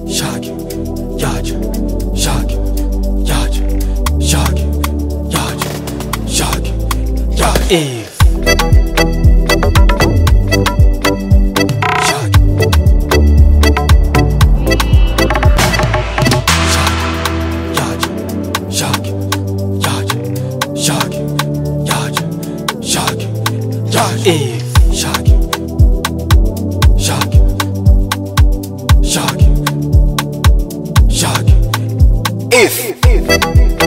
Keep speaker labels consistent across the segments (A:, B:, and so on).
A: Shaggy, Yaja, Shaggy, Yaja, Shaggy, Yaja, Shaggy, Yaja. Eve. Shaggy. Yaja, Shaggy, Yaja, Shaggy, Yaja, Shaggy, Yaja. Eve. Shaggy, Shaggy, Shaggy, Shaggy. If.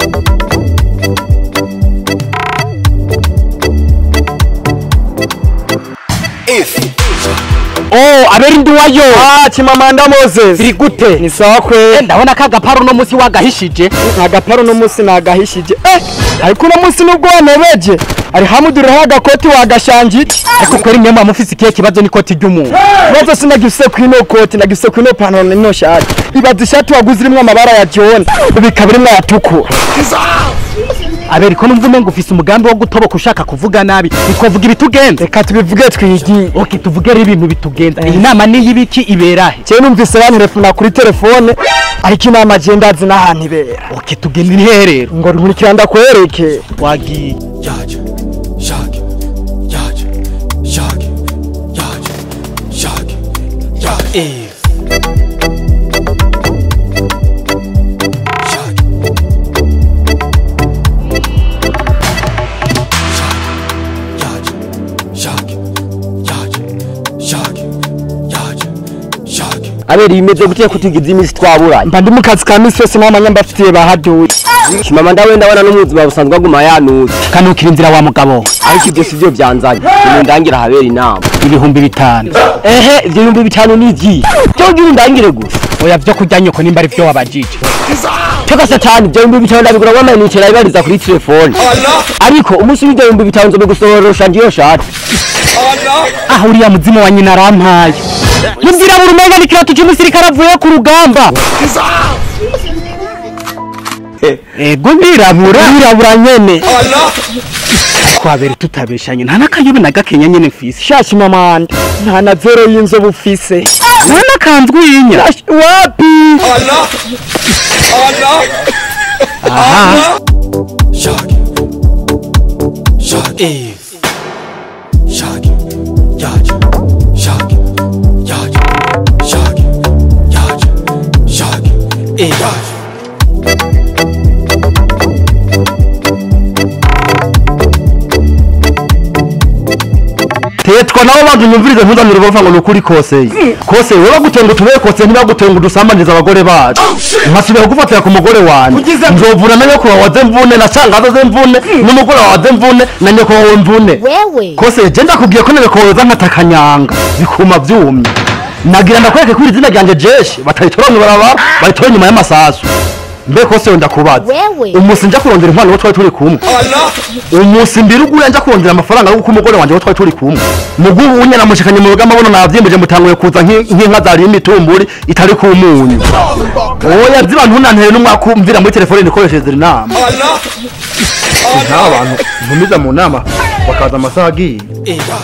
A: If.
B: Oh, aberi ndi wayo.
C: Ah, Chimamanda Moses.
B: Biri gute?
C: Ni sawa kwe.
B: Ndabona ka gaparo no musi wagahishije.
C: Agaparo no musi nagahishije. Eh, ariko uno musi nubwo wanebeje. Ari hamuduriho agakoti wagashangi.
B: Ariko kweri mwe mufise ikihe kibazo n'ikoti ry'umuntu.
C: Bazo sinagifise kwino koti, nagifise kwino pantaro n'ino shati. Ibaza ishati waguze irimwo amabara ya John. Ubikaba irimwo ayatukura.
B: Aberi ko numva umenga ufise umugambi wo gutoboka ushaka kuvuga nabi. Nitwavuga ibitugenza.
C: Reka tubivuge twigi.
B: Okay, tuvuge rero ibintu bitugenza. Iyi nama ni y'ibiki iberahe?
C: Je numvise bantelefona kuri telefone. Ariko inama je ndazi n'ahantu ibera.
B: Okay, tugenda iherero.
C: Ngo nkurikira ndakwereke.
B: Wagiye.
A: Yaja, Shaggy, Yaja, Shaggy, Yaja, Shaggy, Yaja. Eve. Shaggy. Yaja, Shaggy, Yaja, Shaggy, Yaja, Shaggy.
D: abera imeze gutya kutigize iminsi twaburanye
C: Mba ndi mu kazi ka misi yose n'amanya mbafitiye bahaduye.
D: mama ndawe ndabona no mu buzima busanzwe aguma yanuze
B: Kanukira inzira wa mugabo.
D: ariko ibyo si byo byanzanye ubu ndangira habera inama
B: Ibihumbi bitanu.
D: ehe ibyo bihumbi bitanu ni iki cyo ngira undangire gusa
B: Oya vyo kurya nyoko nimba ari vyo wabajije.
D: cyo satani ibyo bihumbi bitanu ndabigura wamaye ibariza kuri telefone ariko umunsi w'ibyo bihumbi bitanu nzobigusohorosha ngiyo shati
B: Ah, uriya muzimu wa nyina arampaye. Mubwira buri umenga ni kiratu cy'umusirikare avuye ku rugamba. Ego ndirabura.
C: Wirabura nyene.
B: Twabere tutabeshanye nta n'akayobe na gakenya nyene mfise.
C: Shashi mamanda. Nta na zero y'inzobe ufise.
B: Nta n'akanzwe yinya.
C: Shashi wapi?
B: Aha.
A: Shaggy, Shaggy, Eve, Shaggy, Yaja, Shaggy, Yaja, Shaggy, Yaja, Shaggy, Eve,
D: tetwa nabo bantu nyumvirize ntuzanire bavuga ngo ni ukuri kose kose wowe bagutenga utubere kose ntibagutenga udusambaniza abagore bacu nkasubira kugufatira ku mugore wanjye nzovuna na nyoko wawe mvune na shangaza ze mvune n'umugore wawe mvune na nyoko wawe mvune
E: wewe
D: kose je ndakubwiye ko nebekoweza nkatakanyanga bikuma vyumye nagira ndakwereke ko iri zina ryanje jeshi bataritora mw'ibarabara baritora inyuma y'amasasu mbe kose yo ndakubaza
E: Wewe.
D: umusi nja kurondera inkwano wo twari turi kumwe umusi mbiri uguye nja kurondera amafaranga yo guka umugore wanje wo twari turi kumwe mugubu unye namushikanye mu rugamba bono navyimbeje mutanguye kuza nk'i- nk'inka zariye imitumburi itari ku munyu oya vyiba ntunantere n'umwaka umvira muri telefone nikoreshereza inama nk'aba bantu ntumiza mu nama bakaza amasaha agiye
A: Eve,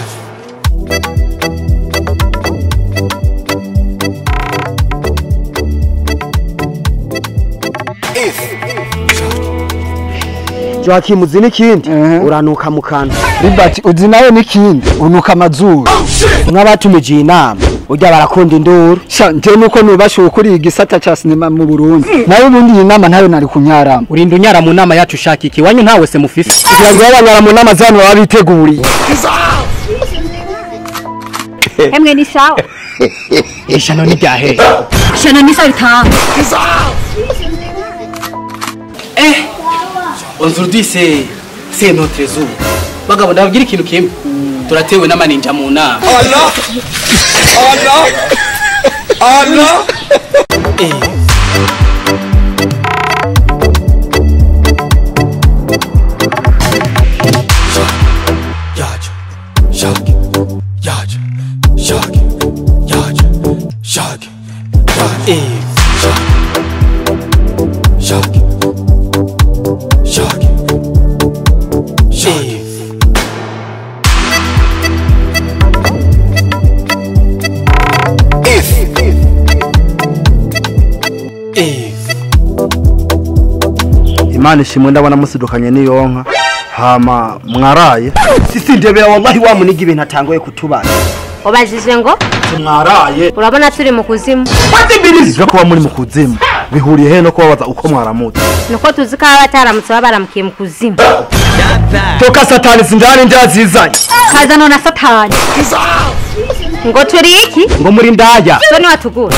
D: Joakim uzi n'ikindi uranuka mu kanwa
C: Ribati uzi nawe n'ikindi unuka amazuru.
D: nk'abatumije iyi nama urya barakunda induru
C: Sha nje nuko nubasha ukuri igisata ca sinema mu Burundi. Nawe ubundi iyi nama ntayo nari kunyarama.
B: Urinda unyara mu nama yacu ushaka iki wanyu ntawe se mufise.
C: Kugira ngo abanyara mu nama zano baba biteguriye.
E: Emwe ni sawa.
B: Ishano ni ryahe.
E: Shana ni sawa bitanga.
B: Aujourd'hui c'est c'est notre jour. Bagabo ndababwira ikintu kimwe. Turatewe n'amaninja mu nama.
A: Eve, Yaja, Shaggy, Yaja, Shaggy, Yaja, Shaggy, Yaja, Eve, Shaggy, Shaggy, Shaggy, Eve. If Eve.
D: imana ishimwe ndabona musidukanye n'iyo nka hama mwaraye
C: sisi ndebera wallahi wa muniga ibintu atangoye kutubana
E: ubajije ngo
D: mwaraye
E: urabona turi mu kuzimu
D: ivyo kuba muri mu kuzimu bihuriye he no kubabaza uko mwaramutse
E: nuko tuzi ko baba bataramutse baba baramukiye mu kuzimu
C: toka satani sinjani ndazizanye
E: kazano na satani ngo turi iki
B: ngo muri ndaya
E: so niwatugura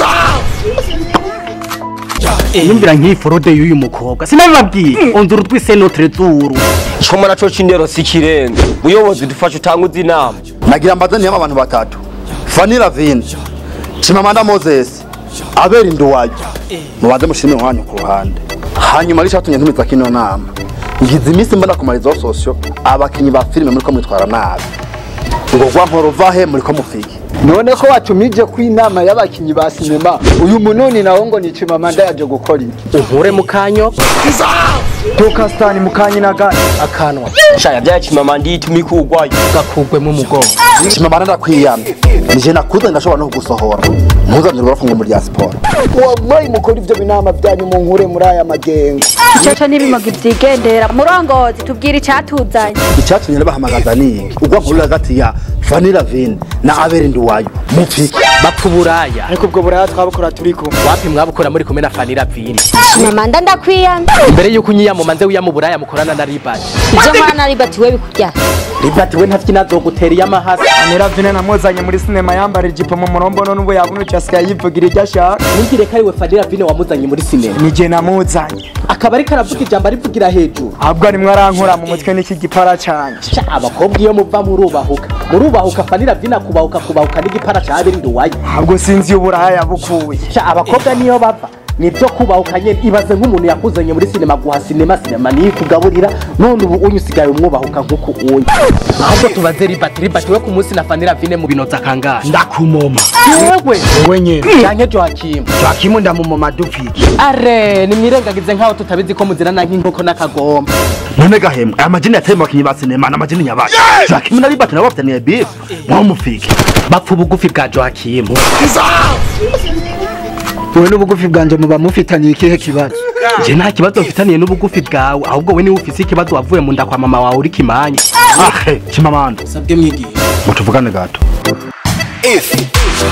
B: yumvira nk'iyi forode y'uyu mukobwa sinabibabwiye onzura utwise notre zuru
F: coma naco c'indero si ikirenga muyobozi dufashe utanguze inama
D: nagira mbaze ntiyama abantu batatu fani lavine chimamanda moses abera induwayo mubanze mushime umwanya ku ruhande hanyuma ari catumye ntumiza kino nama ngize iminsi mbona ku marizo sosio abakinyi ba filime muriko mwitwara nabi ngo gwa nkoro vahe muriko mufiki
C: none ko watumije ku inama y'abakinyi ba sinema uyu munoni nawo ngo ni Chimamanda yaje gukora iki
B: unkure mu kanyo
C: toka satani mukanye na gani
B: akanwa
F: shaya vyacimama ndiyituma ikugwayo
B: gakugwemo umugongo
D: chimamanda ndakwiyamye nije nakuze ndashobora no kugusohora ntuzanire urafunga muri ya siporo
C: wallahi mukora ivyo binama byanyu mu nkure muri aya magengo
E: icyo n'ibimogi byigendera murongozi tubwire icyatuzanye
D: icyatumye nabahamagaza ni ugwa nkuru hagati ya fani lavine na abera induwayo mufiki
B: bapfa uburaya
C: ariko ubwo buraya twabukora turiko
B: wapi mwabukora muri kumwe na fanira vini
E: Chimamanda ndakwiyamye
B: mbere y'uko unyiyama nze wiya mu buraya mukorana na ribati
E: ibyo mwana ribati we bikujya
B: ribati we ntafite inazogutera iy'amahasa
C: Niravine namuzanye muri sinema yambara ijipo mu murombono n'ubu yabunukiye asigaye yivugira ibyo ashaka
B: ntumbwire ko ari we fanira vini wamuzanye muri sinema
C: nije namuzanye
B: akaba ariko aravuga ijambo arivugira hejuru
C: ahubwo arimwo arankora mu mutwe n'iki gipara canje
B: Sha, abakobwa iyo muva murubahuka murubahuka fanira vini akubahuka kubahuka n'igipara ca abiri nduwayo
C: ahubwo sinzi iyo uburaya yabukuye
B: Sha, abakobwa niyo bava nibyo kubahuka nyene ibaze nk'umuntu yakuzanye muri sinema guha sinema sinema niyo ikugaburira none ubu unyu usigaye umwubahuka nk'uku unyu ahubwo tubaze ribati ribati we ku munsi na fanira vine mu binota kangahe
C: ndakumoma
B: yewe
C: wowe nyene
B: canke joakimu
C: twakimu ndamumoma dupfiki
B: are nimwirengagize nk'aho tutabizi ko muzirana nk'inkoko n'akagomba
D: none gahembwe aya majini yateye mu bakinyi ba sinema n'amajini nyabaye jakimu na ribati nabo bafitaniye bifu mwaho mufiki
B: bapfa ubugufi bwa joakimu
C: wowe n'ubugufi bwanje muba mufitaniye ikihe kibazo
B: je nta kibazo mfitaniye n'ubugufi bwawe ahubwo we niwe ufise ikibazo wavuye mu nda kwa mama wawe uri kimanya
D: ahe chimamanda
A: sabwe mwigiye
D: mutuvugane gato
A: Eve.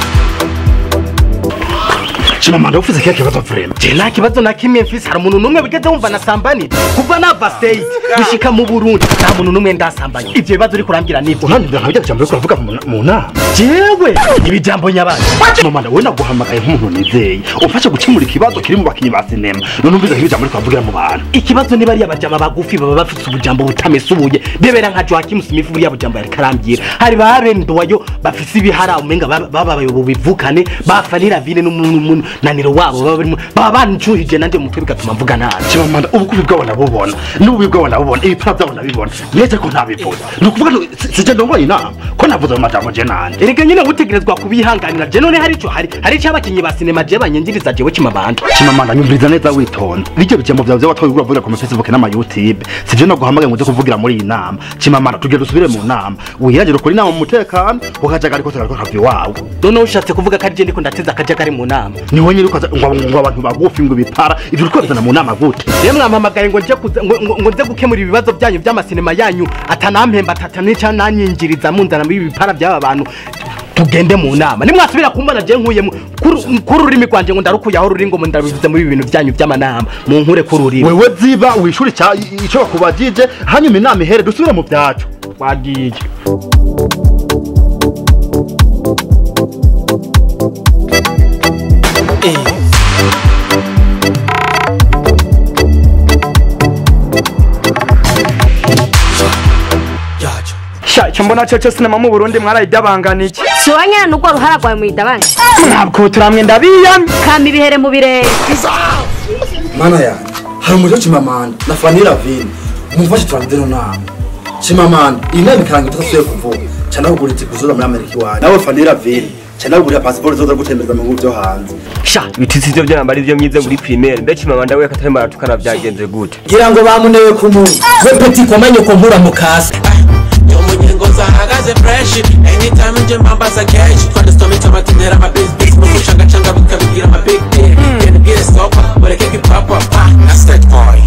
D: chimamanda ufise kihe kibazo vrema
B: je nta kibazo na kimwe mfise hari umuntu n'umwe wigeze wumva nasambanira kuva nava state gushika mu burundi nta muntu n'umwe ndasambanye ivyo bibazo uriko urambwira nivyo
D: unandindira nka bijya jambo uriko uravuga mu- mu nama
B: jewe ibi jambo nyabandi
D: chimamanda wowe naguhamagaye nk'umuntu nizeye umfashe gukemura ikibazo kiri mu bakinyi ba sinema none umvize nk'ibijambo uriko uravugira mu bantu
B: ikibazo niba ariya bajama bagufi baba bafise ubujambo butamesubuye bebera nka joakim smith buriya bujambo yariko arambwira hari ba rendowayo bafise ibihara umenga baba- bababaye bubivukane bafanira vine n'umunaniro wabo baba barimo baba bancuhije nanje mu mutwe bigatuma mvuga nabi
D: chimamanda ubukubi bwabo ndabubona n'ububi bwabo ndabubona ibipara byabo ndabibona neza ko ntabivuze ni ukuvuga ngo si- sije ndongoye inama ko navuze mu majambo je nanje
B: erega nyine utegerezwa kubihanganira je none hari ico hari hari ico abakinyi ba sinema je banyinjiriza jewe kimabanda
D: chimamanda nyumviriza neza witonda bijya bijambo byawe byo watoye uravugira ku facebook n'ama youtube sije no guhamagaye ngo uze kuvugira muri iyi nama chimamanda tugere dusubire mu nama wihangire ukora inama mu mutekano ukajagari kose kariko kava iwawe
B: none ushatse kuvuga ko ari je ndiko ndateza akajagari mu nama
D: niho nyiri ukaza ngo ngo abantu bagufi ngo bipara ibyo uriko bizana mu nama gute
B: rero mwampamagaye ngo nje kuza- ngo- ngo- ngo nze gukemura ibibazo byanyu by'amasinema yanyu atanampemba atatanica nanyinjiriza munzana muri ibi bipara by'aba bantu tugende mu nama nimwasubira kumbona je nkuyemo kuri kuri ururimi rwanje ngo ndarukuye aho ruri ngo mu ndabivuze muri ibi bintu byanyu by'amanama mu nkure kuri ururimi
D: wewe ziba wishuri cya ico bakubajije hanyuma inama ihere dusubire mu byacu
B: wagiye
A: Eve. Yacho.
C: sha icyo mbona cyo cyo sinema mu burundi mwarayidabanganiye
E: si wowe nyine n'ubwo ruhara rwawe mu idabanga
C: ntabwo turamwe ndabiyamye
E: kamba ibihere mu birere
A: Mana yanjye hari umuriro Chimamanda na Fanny Lavine mumfashe turangize no nama Chimamanda iyi nama ikaranga itasuye kuvuga cyane kugura itike uzoza muri Amerika iwanyu nawe Fanny Lavine cyane kugura pasiporo zoza gutembereza mu bihugu byo hanze
F: sha ibitisi ivyo vyamba ari vyo myize muri primaire mbe chimamanda we katari maratukana vyagenze gute
A: ngira ngo bamunewe ku muntu we peti komanye ko nkura mu kasi
G: Yo munyengo zahagaze fresh Anytime nje mbambaza cash Twande stormy tuma tinera ama biz biz Mu mushanga changa bikabigira ama big